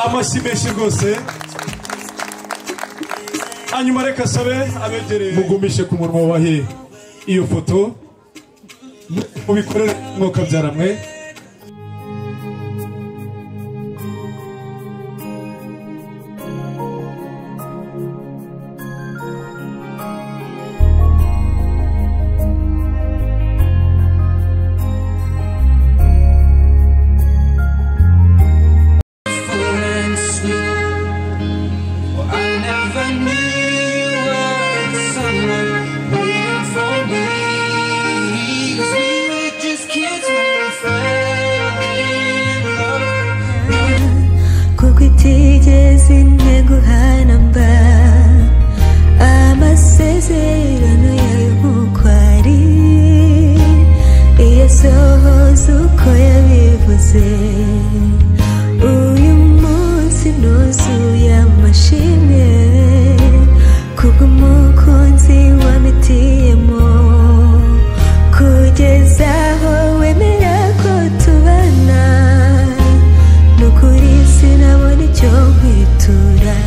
amashyi menshi rwose hanyuma reka asabe abegereye mugumishe ku munwa wa he iyo foto mubikorere mwuka byaramwe Ku kutigeze nteguha namba amasezerano yawe nk'uko ari iyasohoza uko yabivuze uyu munsi nuzuye amashimwe kubw'umukunzi wamitiyemo kugeza aho wemera ko tubana nukuri sinabona icyo kwitura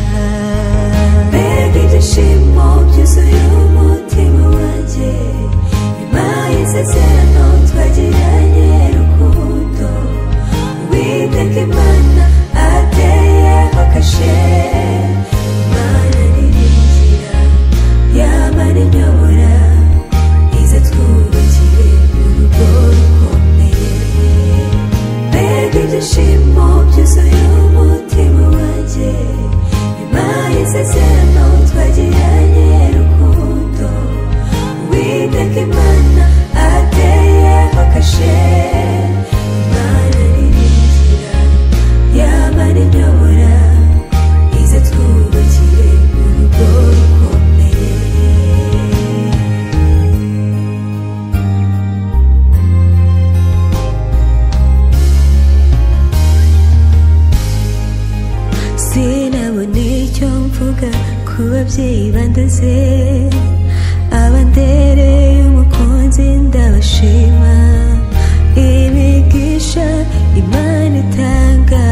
bebi ibyishimo byuzuye umutima wanjye nyuma y'isezerano twagiranye rukundo uwiteka imana ateyeho kashe imana niringira yamara inyobora ize twubakire urugo rukomeye mbega ibyishimo byuzuye umutima wanjye nyuma y'isezerano twagiranye rukundo uwiteka imana ateyeho kashe imana niringira yamara inyobora ize twubakire urugo rukomeye sinabona icyo mvuga ku babyeyi bandoze abandereye umukunzi ndabashima imigisha imana itanga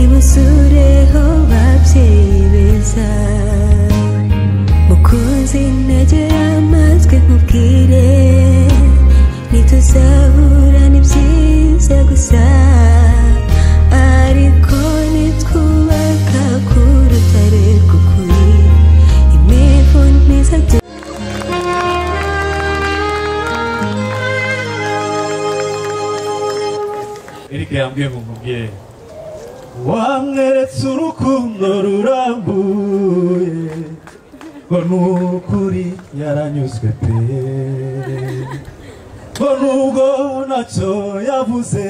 ibuzureho babyeyi beza mukunzi ntegera amatwi nkubwire ntituzahura ni byiza gusa ariko nitwubaka ku rutare rw'ukuri imivu ntizajya Eric yambwiye ngo nkubwire wamweretse urukundo rurambuye ngo nukuri yaranyuzwe pe ngo nubwo ntacyo yavuze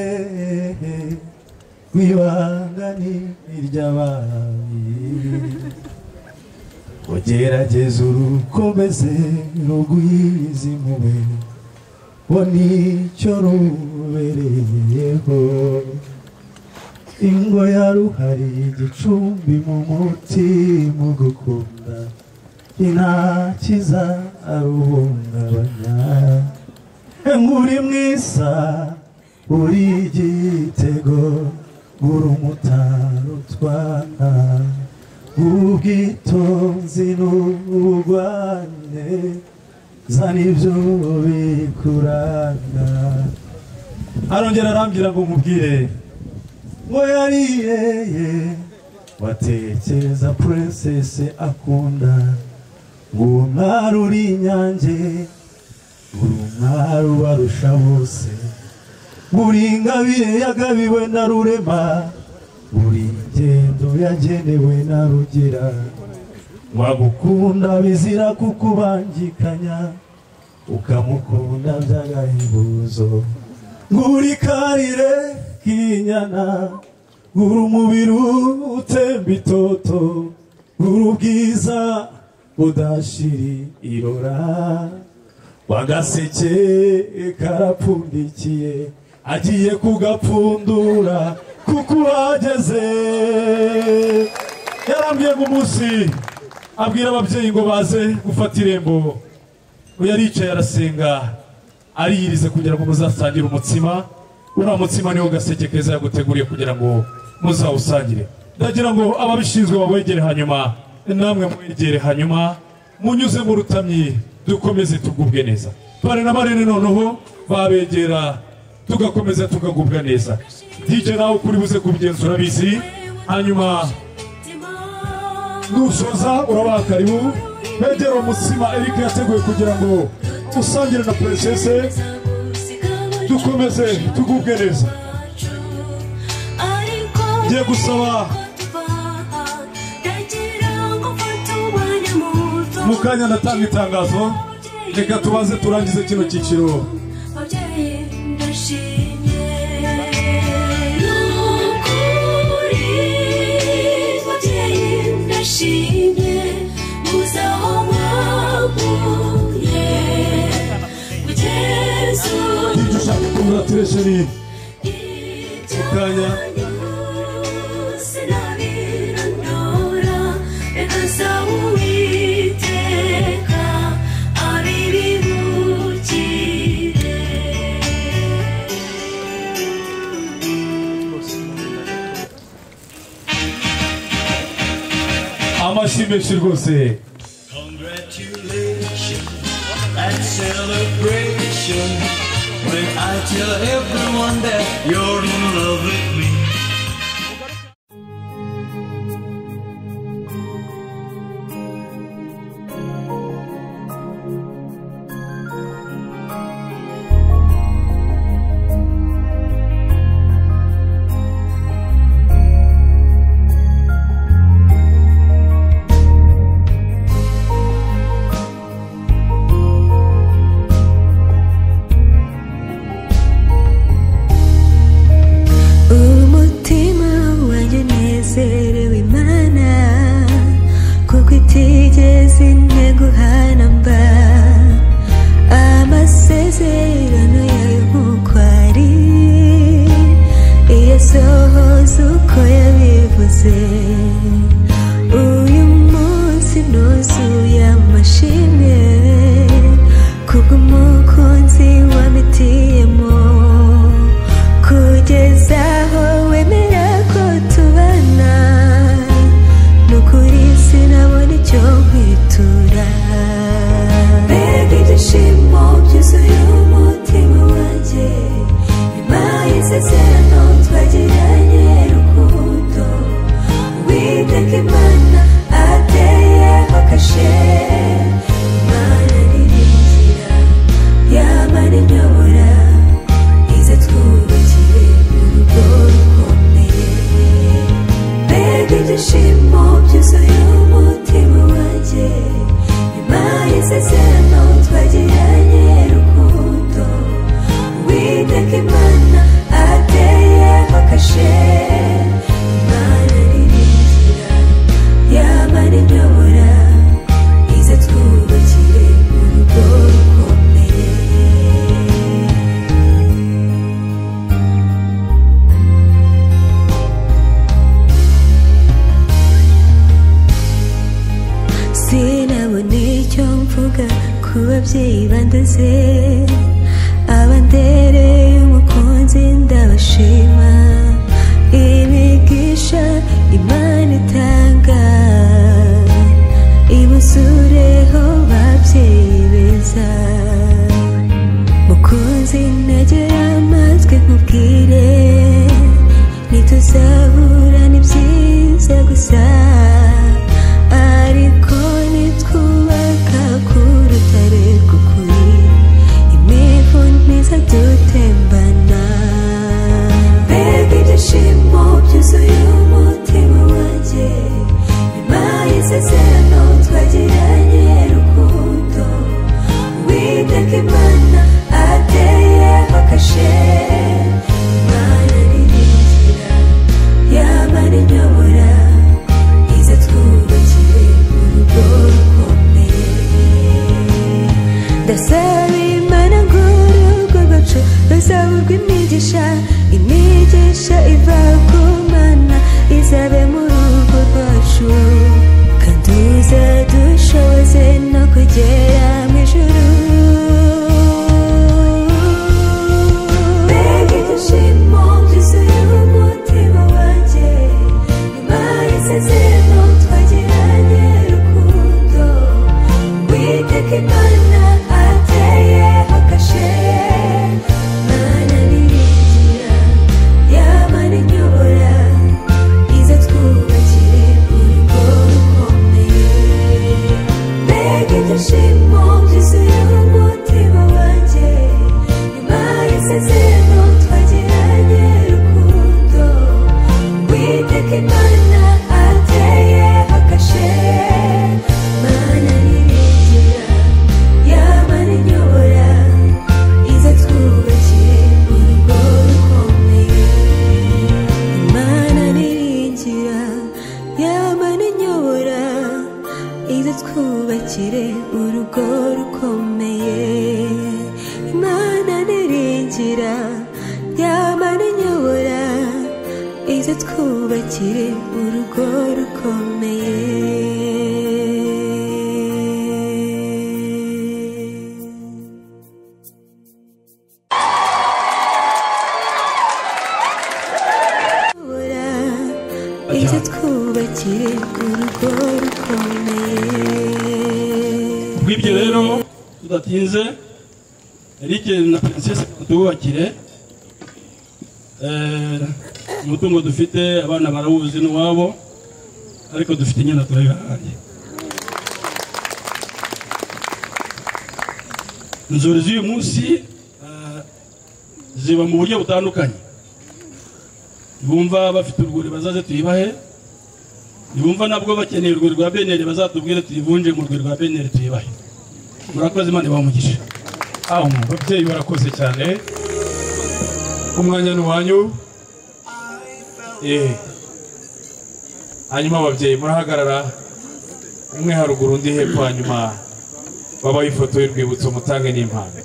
ku ibanga ni iry'ababi ugerageza urukomeze rugwize impuhwe bo nicyo rubereyeho ingo ya ruhari igicumbi mu muti mu gukunda intakiza aruhungabanya uri mwiza uri igitego uri umutaro utwana ubwitonzi n'ubugwane zana ibyo bikuranga arongera arambwira ngo nkubwire ngo yariyeye watekereza puresese akunda ngo uwo mwari uri inyange uri umwari ubarusha bose uri ingabire yagabiwe na rurema uri ingendo yagenewe na rugira wagukunda bizira kukubangikanya ukamukunda by'agahebuzo nguri karire k'inyana ngura umubiri utemba itoto ngura ubwiza budashira irora bagaseke karapfundikiye agiye kugapfundura kuko uhageze yarambwiye ngo umunsi abwira ababyeyi ngo baze gufata irembo we yaricaye arasenga ariyirize kugira ngo muzasangire umutsima uriya mutsima niwo gaseke keza yaguteguriye kugira ngo muzawusangire ndagira ngo ababishinzwe babegere hanyuma namwe mwegere hanyuma munyuze mu rutamyi dukomeze tugubwe neza bare na barere noneho babegera tugakomeza tugagubwa neza DJ nawe ukuri buze kubigenzura bizi hanyuma nusoza urabaha karibu begera umutsima Eric yateguye kugira ngo usangire na Princesse dukomeze tugubwe neza ngiye gusaba mu kanya ndatanga itangazo reka tubaze turangize kino cyiciro Yeah. ibyo ushaka congratulation Kanya sinabirondora asa uwiteka abibibukire amashyi menshi rwose Congratulations and celebration when I tell everyone that you're in love with me. umutima wanjye nezerewe imana kuko itigeze integuhana mba amasezerano yayo nk'uko ari iyasohoza uko yabivuze uyu munsi nuzuye amashimwe kuko umukunzi wamitiyemo kugeza aho wemera ko tubana ni ukuri sinabona icyo kwitura mbega ibyishimo byuzuye umutima wanjye nyuma y'isezerano twagiranye rukundo uwiteka imana ateyeho kashe imana niringira yamara inyobora ize twubakiye urugo rukomeye mbega ibyishimo byuzuye umutima wanjye nyuma y'isezerano twagiranye rukundo uwiteka imana ateyeho kashe imana niringira yamara inyobora ize twubakire urugo rukomeye sinabona icyo mvuga ku babyeyi bandoze abandereye umukunzi ndabashima imigisha imana itanga ibuzureho babyeyi beza mukunzi nagera amatwi nkubwire ntituzabura ni byiza gusa ariko nitwubaka ku rutare rw'ukuri imivu ntiza dutembana mbega ibyishimo byuzuye umutima wanjye nyuma y'isezerano twagiranye rukundo uwiteka imana ateyeho kashe imana niringira yamara inyobora ize twubakire urugo rukomeye rw'imigisha imigisha iva ku mana izabe mu rugo rwacu kandi izadushoboze no kugera mu ijuru mbega igishimo byuzuye umutima wanjye nyuma y'isezerano twagiranye rukundo witeka imana ateyeho kashe mana niringira yamana inyobora ize twubakire urugo rukomeye mbega ibyishimo byuzuye umutima wanjye nyuma y'isezerano twagiranye rukundo witeka imana ateyeho kashe mana niringira yamara inyobora ize twubakire urugo rukomeye Imana niringira yamara inyobora ize twubakire urugo rukomeye Imana niringira yamara inyobora ize twubakire urugo rukomeye kubura ibyo twubakire urugo rukomeye kubw'ibyo rero tudatinze eric na princesse tububakire Eh, umutungo dufite abana barawuzi n'uwabo ariko dufite nyina turabibahaye inzuri z'uyu munsi eh, ziba mu buryo butandukanye bumva bafite urwuri bazaze tuyibahe ntibumva nabwo bakeneye urwuri rwa beneri bazatubwire tuyivunje mu rwuri rwa beneri tuyibahe murakoze imana ibamugisha amu ababyeyi barakoze cyane umwanya ni uwanyu Eh. hanyuma ababyeyi murahagarara umwe haruguru undi hepfo hanyuma babaho ifoto y'urwibutso mutange n'impano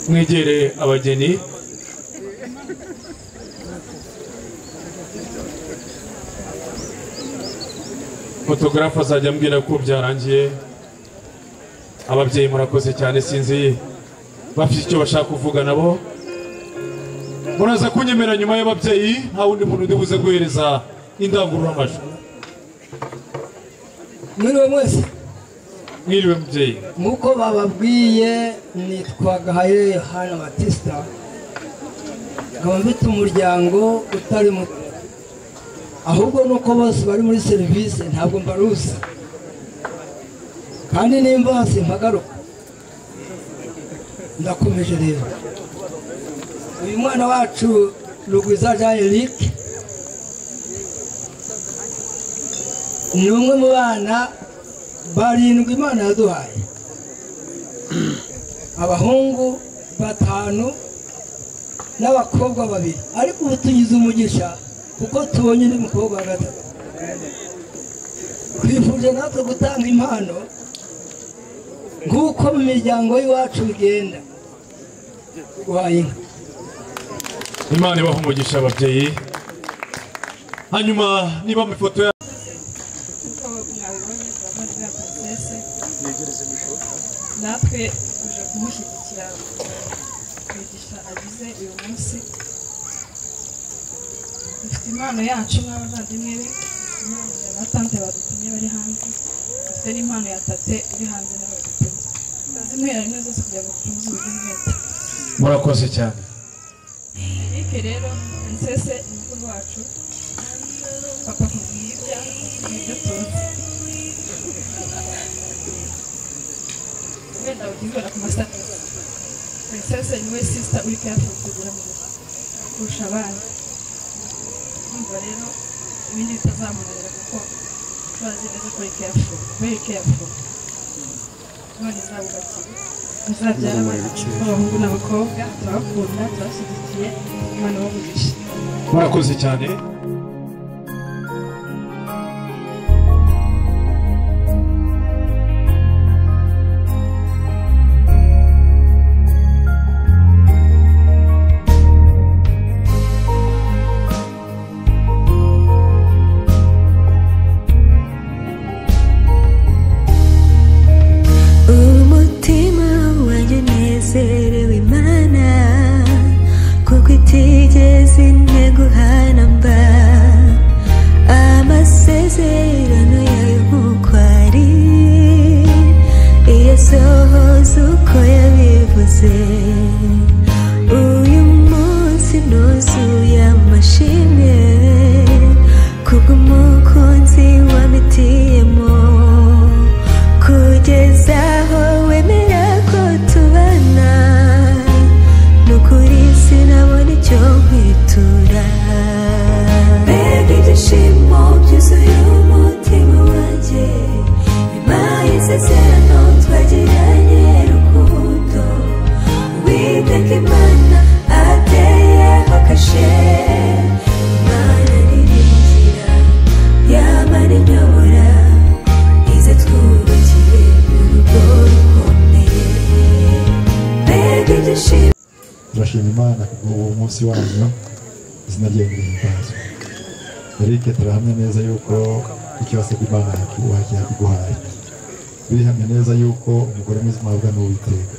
mwegere abageni fotogarafe azajya ambwira ko byarangiye ababyeyi murakoze cyane sinzi bafite icyo bashaka kuvuga nabo muraza kunyemera nyuma y'ababyeyi nta wundi muntu ndi buze guhereza indangururamajwi mwiriwe mwese mwiriwe mubyeyi nk'uko bababwiye nitwa gahaye yohana batisita nkaba mfite umuryango utari muto ahubwo nuko bose bari muri serivisi ntabwo mbaruzi kandi nimba hasi mpagaruka ndakomeje rero uyu mwana wacu rugwiza jean eric ni umwe mu bana barindwi imana yaduhaye abahungu batanu n'abakobwa babiri ariko ubu tugize umugisha kuko tubonye undi mukobwa wa gatatu twifuje natwe gutanga impano nk'uko mu miryango y'iwacu bigenda guhaye inka imana ibaha umugisha ababyeyi hanyuma niba mu ifoto ya natwe tuje kumushyigikira kwigisha agize uyu munsi dufite impano yacu nk'abavandimwe be impano ya tante badutumye bari hanze dufite n'impano ya tate uri hanze nawe dutumye tuzimuhera rimwe zose kugira ngo dutuze ubuzima murakoze cyane eric rero princesse ni mukuru wacu papa kubwiye ibya ibyo tuzi wenda bakibwira ku masitatus princesse niwe sisita uri kuyafite kugira mu rugo kurusha abandi urumva rero ibindi bitazamunanira kuko turazi neza ko ari careful very careful none izabubakira muzabyara abana b'abahungu n'abakobwa turabakunda turabashyigikiye imana babugisha murakoze cyane sinaguhana mba amasezerano yawe nk'uko ari iyasohoza uko yabivuze uyu munsi nuzuye amashimwe kubw'umukunzi wamitiyemo kugeza aho wemera ko tubana nukuri sinabona icyo kwitura bebi ibyishimo byuzuye umutima wanjye nyuma y'isezerano twagiranye rukundo uwiteka imana ateyeho kashe imana niringira yamara inyobora ize twubakiye urugo rukomeye bebi ibyishimo turashima imana uwo munsi wanyu izina rye rihimbazwe erike turahamya neza yuko icyo wasabye imana yakubaha yakuguhaye birihamya neza yuko umugore mwiza umwabwa ni uwiteka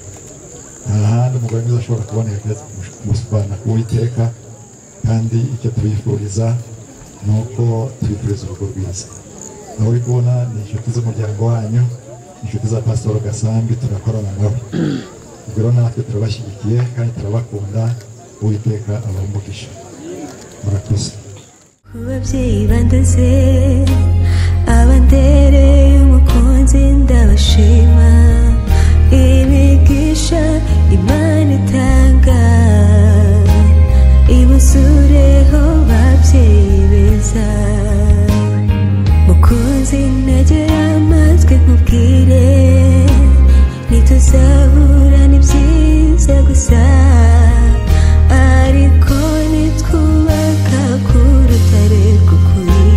nta handi umugore mwiza ashobora kuboneka keretse kumusubana ku uwiteka kandi icyo tubifuriza ni uko tubifuriza urugo rwiza aho uri kubona ni inshuti z'umuryango wanyu inshuti za pasitoro gasambi turakorana nawe ubwo rero natwe turabashyigikiye kandi turabakunda uwiteka abamugisha murakoze ku babyeyi bandoze abandereye umukunzi ndabashima ibigisha imana itanga ibuzureho babyeyi beza mukunzi nagera amatwi nkubwire ntituzabura ni byiza gusa ariko nitwubaka ku rutare rw'ukuri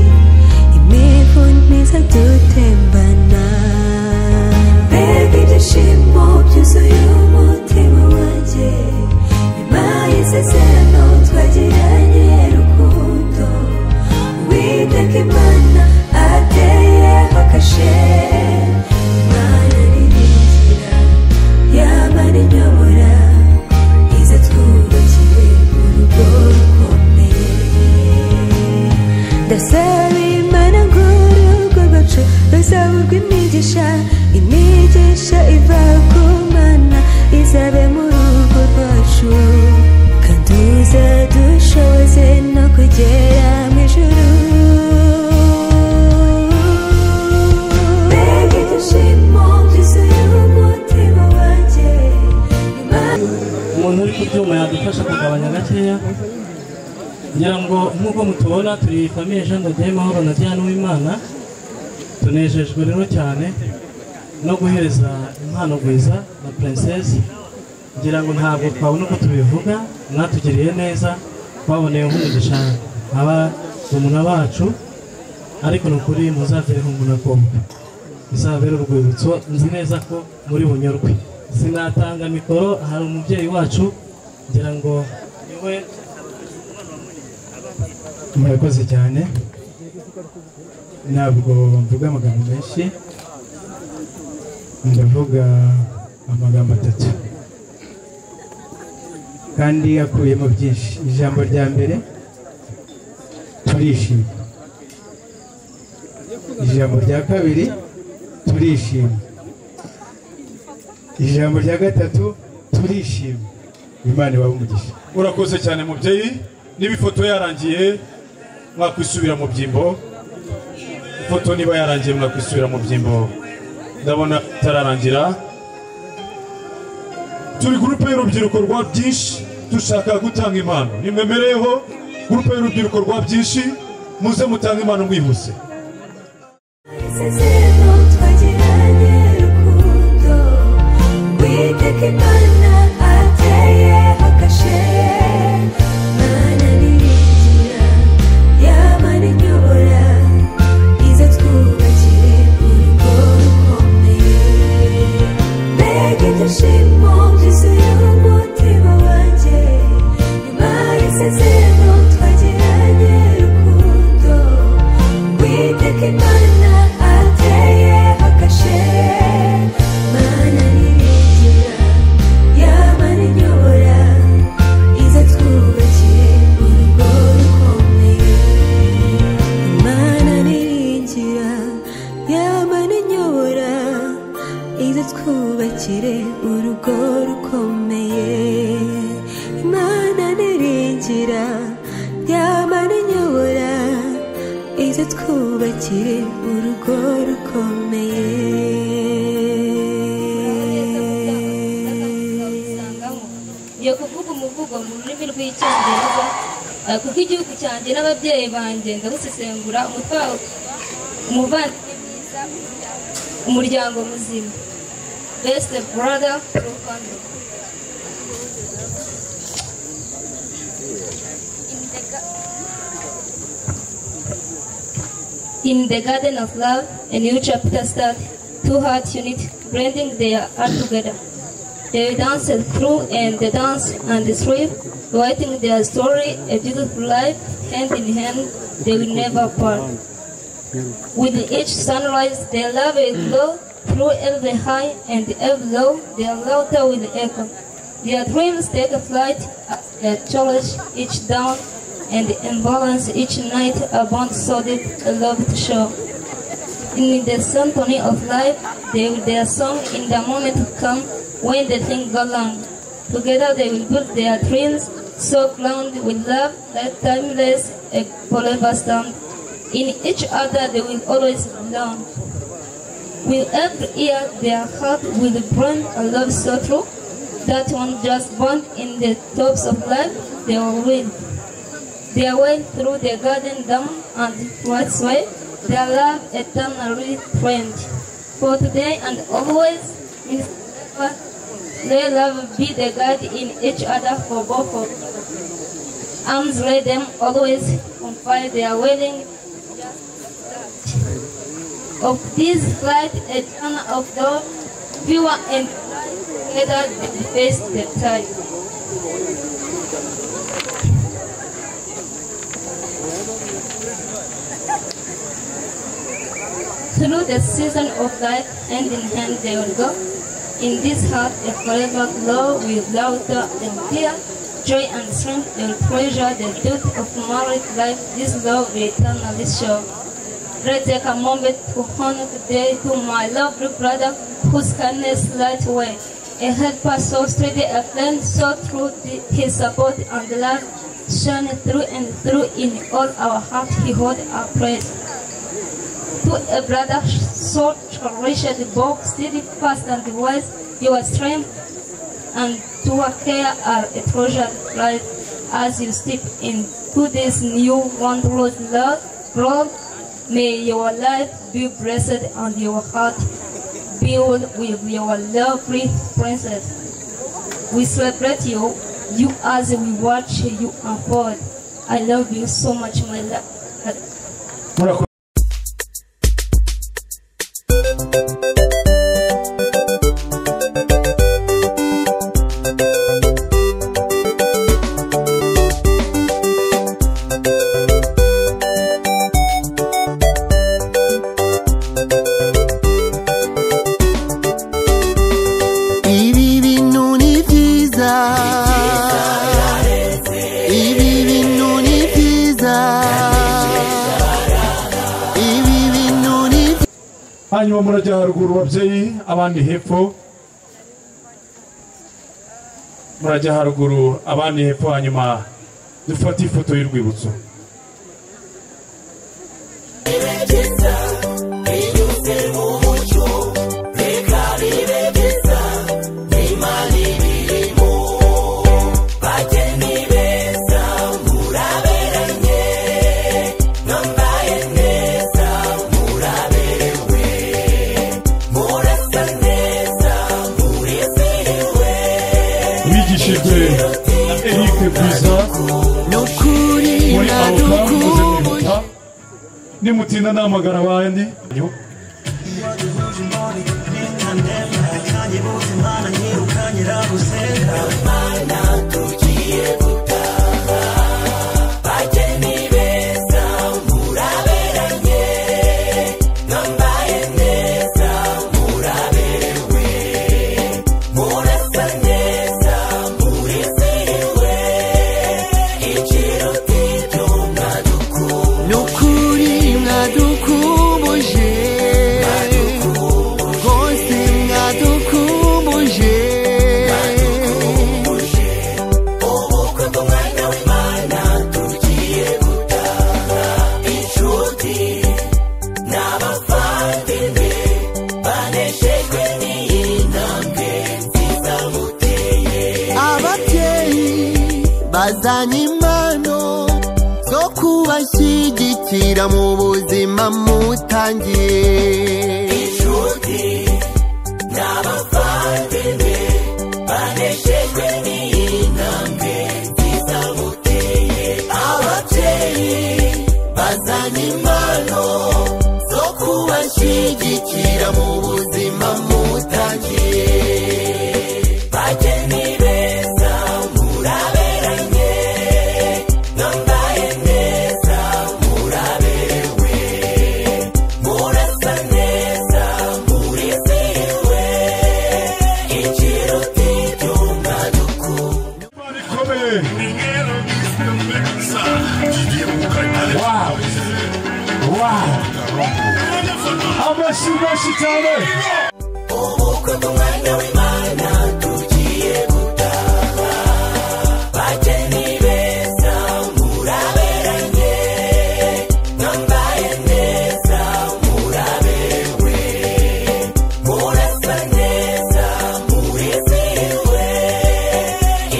imivu ntiza dutembana bebi ibyishimo byuzuye umutima wanjye nyuma y'isezerano twagiranye rukundo uwiteka imana ateyeho kashe imana niringira yamara inyobora iza twubakiye urugo rukomeye ndasaba imana ngo urugo rwacu ruzaburwe imigisha imigisha iva ku mana izabe mu rugo rwacu kandi uzadushoboze no kugera mu ijuru mbega ibyishimo byuzuye umutima wanjye umuntu uri ku byuma yadufasha kugabanya gakeya kugira ngo nk'uko mutubona turi famiye Jean de Dieu Mahoro na Diane Uwimana tunejejwe rero cyane no guhereza impano gwiza na princess kugira ngo ntabwo twabona uko tubivuga mwatugiriye neza twaboneye nk'umugisha aba umuna bacu ariko ni ukuri muzagereho umunakombe bizabera urwibutso nzi neza ko muri bunyurwe sinatanga mikoro hari umubyeyi wacu ngira ngo niwe murakoze cyane ntabwo mvuga amagambo menshi ndavuga amagambo atatu kandi akuyemo byinshi ijambo rya mbere turishima ijambo rya kabiri turishima ijambo rya gatatu turishima imana ibahe umugisha urakoze cyane mubyeyi niba ifoto yarangiye mwakwisubira mu byimbo ifoto niba yarangiye mwakwisubira mu byimbo ndabona itararangira turi gurupe y'urubyiruko rwa byinshi dushaka gutanga impano nimwemereyeho gurupe y'urubyiruko rwa byinshi muze mutange impano mwihuse isezerano twagiranye rukundo witeka imana ateyeho kashe imana niringira yamara inyobora ize twubakire urugo rukomeye mbega ibyishimo byuzuye umutima wanjye nyuma y'isezerano twagiranye rukundo ize twubakire urugo rukomeye imana niringira yama n'inyobora ize twubakire urugo rukomeye ngiye kuvuga umuvugo mu rurimi rw'icyongereza eh, kuko igihugu cyanjye n'ababyeyi banjye ndabusesengura umutwe wawe umuvandimwe mwiza umuryango muzima best brother pro family In the ga- In the Garden of Love, a new chapter starts. Two hearts unite, blending their heart together. They dance through and they dance and they sleep, writing their story, a beautiful life, hand in hand, they will never part. With each sunrise, their love will glow through every high and every low, their laughter will echo. Their dreams take flight as they challenge each dawn and imbalance each night, a bond so deep, a love to show. In the symphony of life, they will their song in the moment to come when the thing go long. Together they will build their dreams, so crowned with love that timeless and forever stand. In each other they will always belong. With every year their heart will burn a love so true that one just born in the tops of life they will win. Their way through the garden down and what's way, their love eternally friend. For today and always, is ever, their love be the guide in each other for both of you. Arms lay them always confide their willing of this flight a channel of love, viewer and together they face the tide. Through the season of life, hand in hand they will go. In this heart, a forever glow with laughter and fear, joy and strength, they will treasure the beauty of married life. This love will eternally show. Let's take a moment to honor today to my lovely brother, whose kindness light way. A helper so steady, a friend so true, the- his support and love shine through and through in all our heart. He hold our praise to a brother so cherished Bob, steady, fast and wise, your strength and to a care are a treasure right as you step into this new wondrous love world. May your life be blessed and your heart built with your lovely princess. We celebrate you, you as we watch you unfold. I love you so much, my love. murakoze ibi bintu ni byiza ibi bintu ni byiza ibi bintu ni byiza hanyuma murajya haruguru babyeyi abandi hepfo murajya haruguru abandi hepfo hanyuma dufate ifoto y'urwibutso bigishijwe na eric bwiza muri awuka muze kwibuka nimutinda namagara abandi nukuri mwadukumbuje tuzajyana impano zo kubashyigikira mu buzima mutangiye inshuti n'abavandimwe baneshejwe n'iyi ntambwe nziza muteye ababyeyi bazana impano zo kubashyigikira mu buzima mutangiye bageni beza muraberanye nambaye neza muraberewe murasa neza murizihiwe ikiruti cy'umwaduku bikomeye Wow. amashyi menshi cyane ubukwe bw'umwanya w'imana tugiye gutaha bageni beza muraberanye nambaye neza muraberewe murasa neza murizihiwe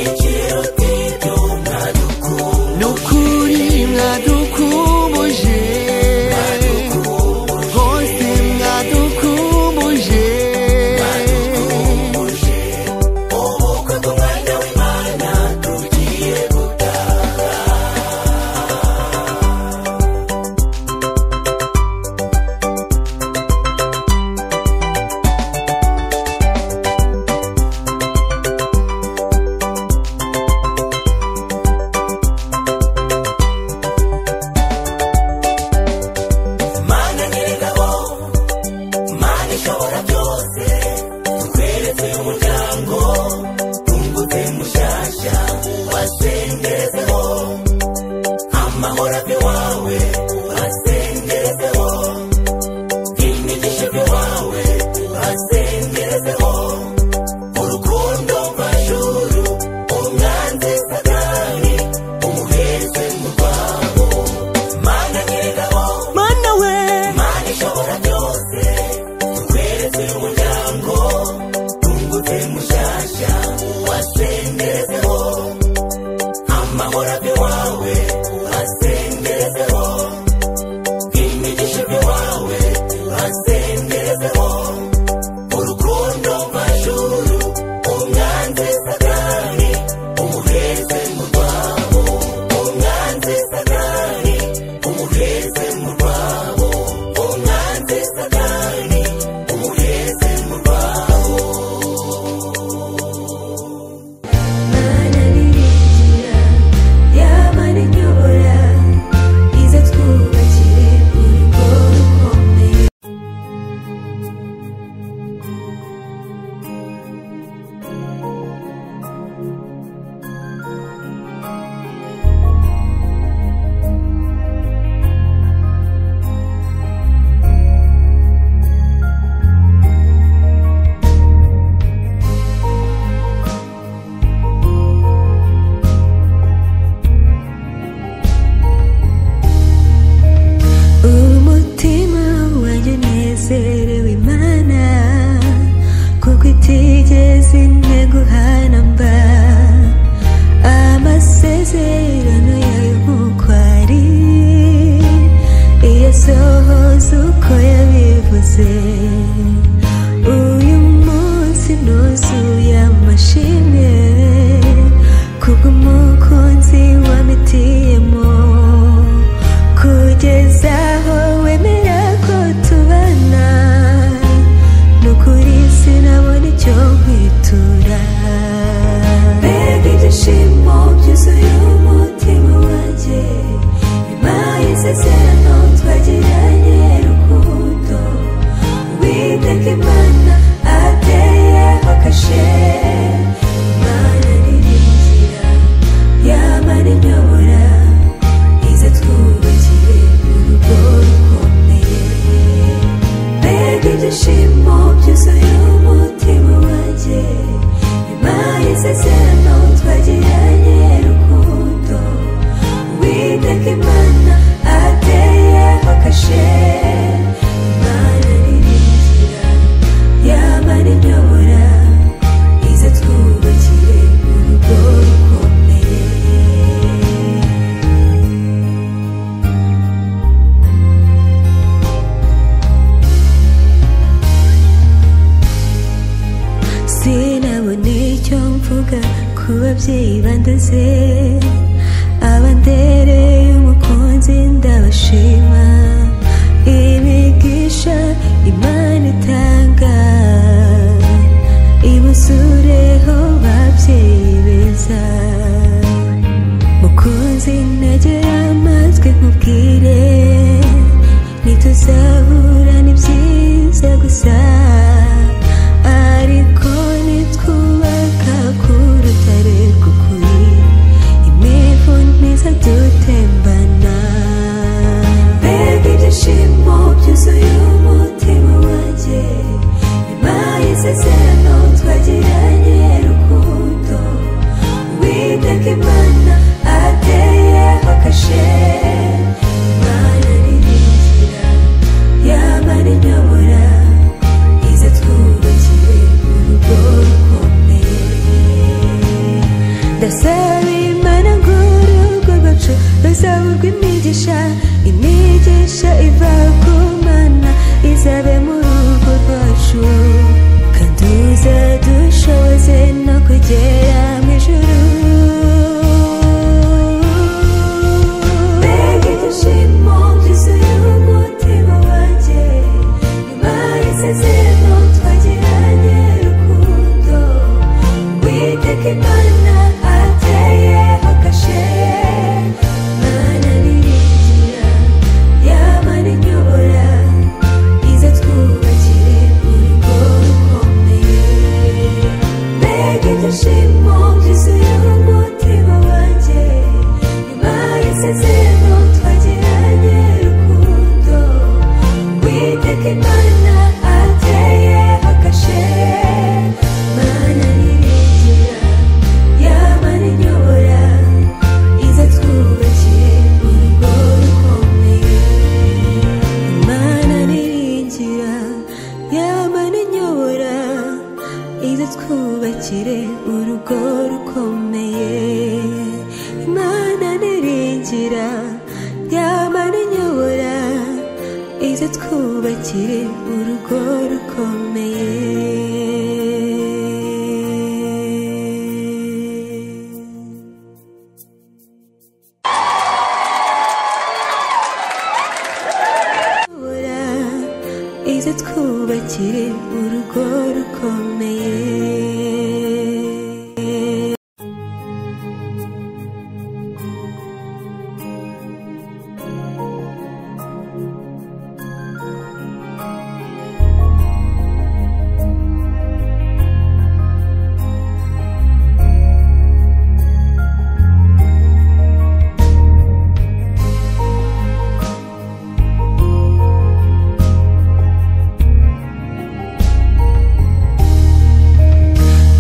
ikiruti cy'umwaduku nukuri mwadukumbuje rwose mwadukumbuje ubukwe bw'umwanya w'imana tugiye gutaha mana nyir'ingabo mana ishobora byose tukweretse umuryango twungutse mushyashya wasengerezeho amahoro ave iwawe wasengerezeho imigisha ave iwawe wasengerezeho urukundo mvajuru umwanzi satani umuheze mu rwabo mana nyir'ingabo mana we mana ishobora byose tukweretse umuryango tungutse mushyashya wasengerezeho amahoro ave iwawe wasengerezeho imigisha ave iwawe wasengerezeho urukundo mvajuru umwanzi satani umuheze mu rwabo umwanzi satani umuheze mu rwabo umwanzi satani umuheze mu rwabo yaba n'inyobora ize twubakire urugo rukomeye umutima wanjye unezerewe imana kuko itigeze integuhana mba amasezerano yayo nk'uko ari iyasohoza uko yabivuze uyu munsi nuzuye amashimwe kubw'umukunzi wamitiyemo kugeza aho wemera ko tubana ni ukuri sinabona icyo kwitura mbega ibyishimo byuzuye umutima wanjye nyuma y'isezerano twagiranye rukundo uwiteka imana ateyeho kashe imana niringira ababyeyi bandoze abandereye umukunzi ndabashima imigisha imana itanga ibuzureho babyeyi beza mukunzi nagera amazwi nkubwire ntituzabura ni byiza gusa ariko nitwubaka ku rutare rw'ukuri imivu ntiza dutembana mbega ibyishimo byuzuye umutima wanjye nyuma y'isezerano twagiranye rukundo uwiteka imana ateyeho kashe imana niringira yaba n'inyobora ize twubakiye urugo rukomeye ndasaba imana ngo urugo rwacu ruzaburwe imigisha imigisha iva ku mana izabe mu rugo rwacu kandi uzadushoboze no kugera mu ijuru mbega ibyishimo byuzuye umutima wanjye nyuma y'isezerano twagiranye rukundo witeka imana ateyeho kashe mana niringira yaba n'inyobora ize twubakire urugo rukomeye mbega ibyishimo byuzuye umutima wanjye nyuma y'isezerano twagiranye rukundo witeka imana ateyeho kashe mana niringira yaba n'inyobora ize twubakiye urugo rukomeye imana niringira yaba n'inyobora ize twubakire urugo rukomeye imana niringira yaba n'inyobora ize twubakire urugo rukomeye kubura ize twubakire urugo rukomeye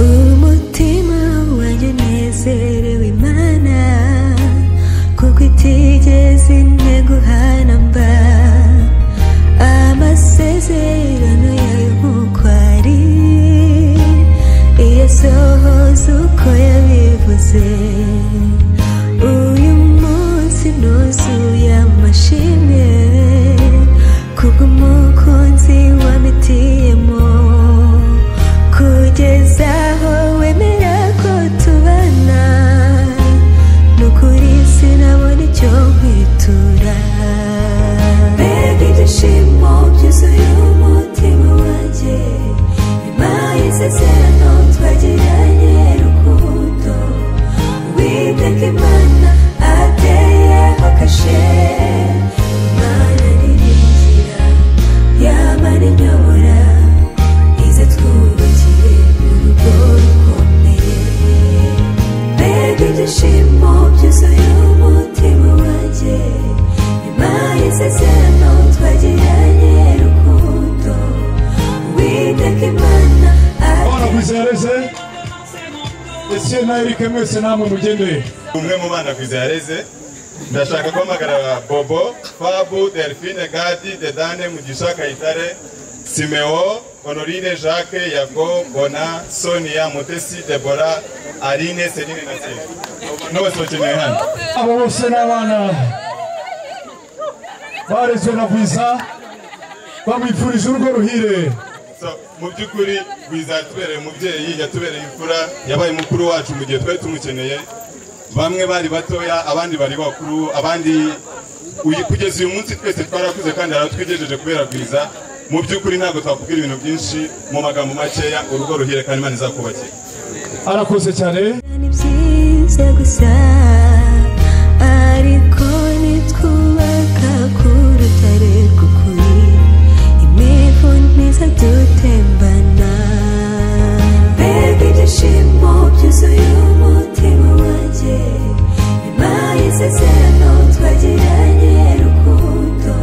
umutima wanjye unezerewe imana kuko itigeze integuhana mba amasezerano yayo nk'uko ari iyasohoza uko yabivuze uyu munsi nuzuye amashimwe kubw'umukunzi wamitiyemo kugeza aho wemera ko tubana n'ukuri sinabona icyo kwitura mbega ibyishimo byuzuye umutima wanjye nyuma y'isezerano twagiranye rukundo uwiteka imana ateyeho kashe imana niringira yaba n'inyobora ize twubakiye urugo rukomeye mbega ibyishimo byuzuye umutima wanjye nyuma y'isezerano twagiranye rukundo uwiteka imana kwizereze ese na erike mwese namwe mugendeye umwe mu bana ku izina yareze ndashaka guhamagara bobo fabu delphine gadi dedane mugisha kayitare simeo honorine jacques yago bona sonia mutesi debora arine serine na sera n'ubose bakeneye hano abo bose ni abana barezwe na bwiza bamwifurije urugo ruhire So, mu by'ukuri bizatubereye umubyeyi yatubereye imfura yabaye mukuru wacu mu gihe twari tumukeneye bamwe bari batoya abandi bari bakuru abandi uyu- kugeza uyu munsi twese twarakuze kandi aratwigejeje kubera bwiza mu by'ukuri ntabwo twakubwira ibintu byinshi mu magambo makeya urugo ruhire kandi imana izakubakira arakoze cyane ni byiza gusa ariko nitwubaka ku rutare rw'ukuri imivu ntiza dutembana mbega ibyishimo byuzuye umutima wanjye nyuma y'isezerano twagiranye rukundo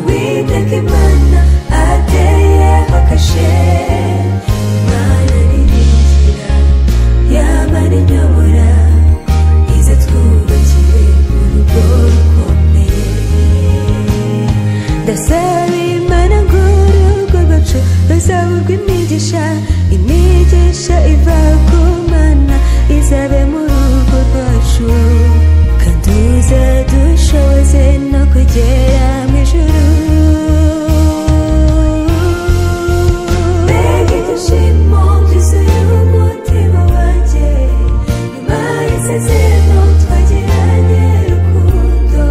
uwiteka imana ateyeho kashe imana niringira yaba n'inyobora ize twubakire urugo rukomeye ndasaba imana ngo urugo rwacu ruzaburwe imigisha imigisha iva ku mana izabe mu rugo rwacu kandi izadushoboze no kugera mu ijuru mbega ibyishimo byuzuye umutima wanjye nyuma y'isezerano twagiranye rukundo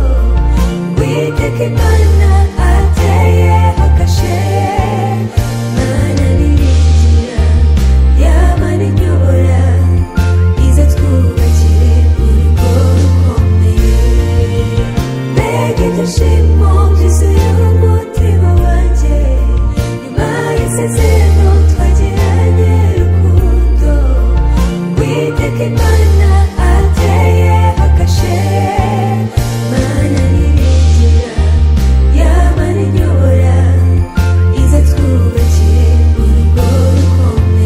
witeka imana ateyeho kashe mana niringira yaba n'inyobora ize twubakire urugo rukomeye mbega ibyishimo byuzuye umutima wanjye nyuma y'isezerano twagiranye rukundo witeka imana ateyeho kashe mana niringira yaba n'inyobora ize twubakire urugo rukomeye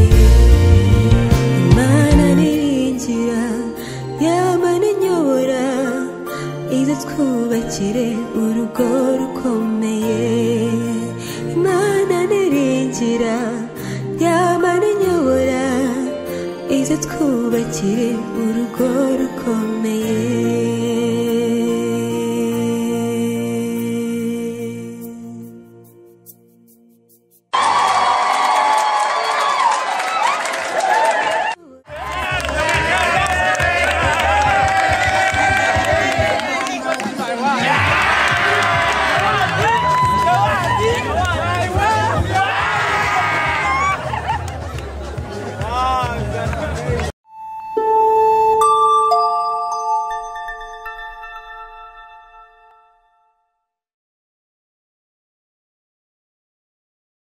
imana niringira yaba n'inyobora ize twubakire urugo rukomeye imana niringira yaba n'inyobora ize twubakire urugo rukomeye